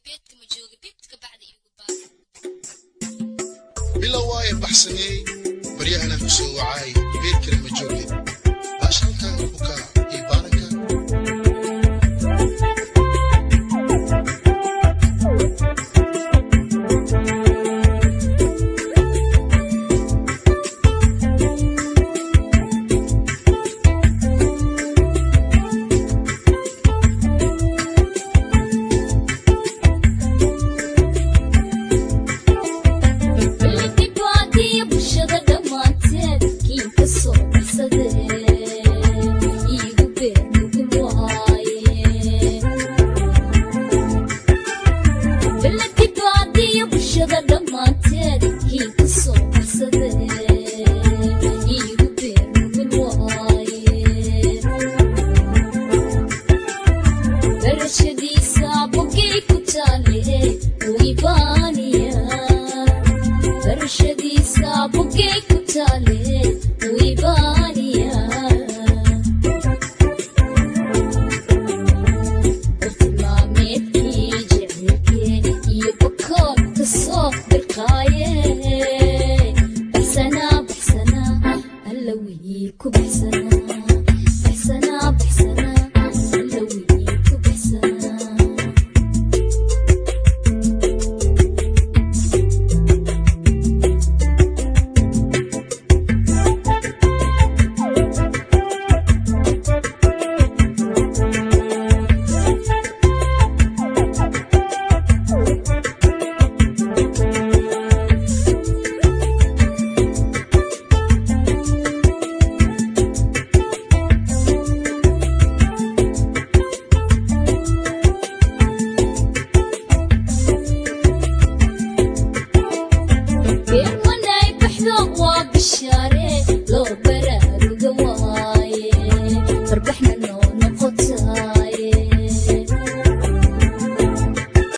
beedka ma jooga bibtka bacda igu baa bilow waaye baxsameey baryahana ku soo wacaay beer kale ma jooge baashalkaaga bukaa iyo baaranka Iltibaadiya bulshada dhammaanteed kiin ka soo baxsadee iigu beer nugul waaye Iltibaadiya bulshada dhammaanteed kiin ka soo baxsadee iigu beer nugul waaye Darashadiisa bogey ku taale way baaniyaa barashadiisa bogey ku taale way baaniyaa bartilmaameedkii jecelkee iyo bakood ka soo birqaaye baxsanaa baxsanaa alla wii ku baxsanaa baxsanaa baxsanaa alla wii ku baxsanaa been wanay baxdo waa bishaare loo baraaruga waaye farbaxna noo noqota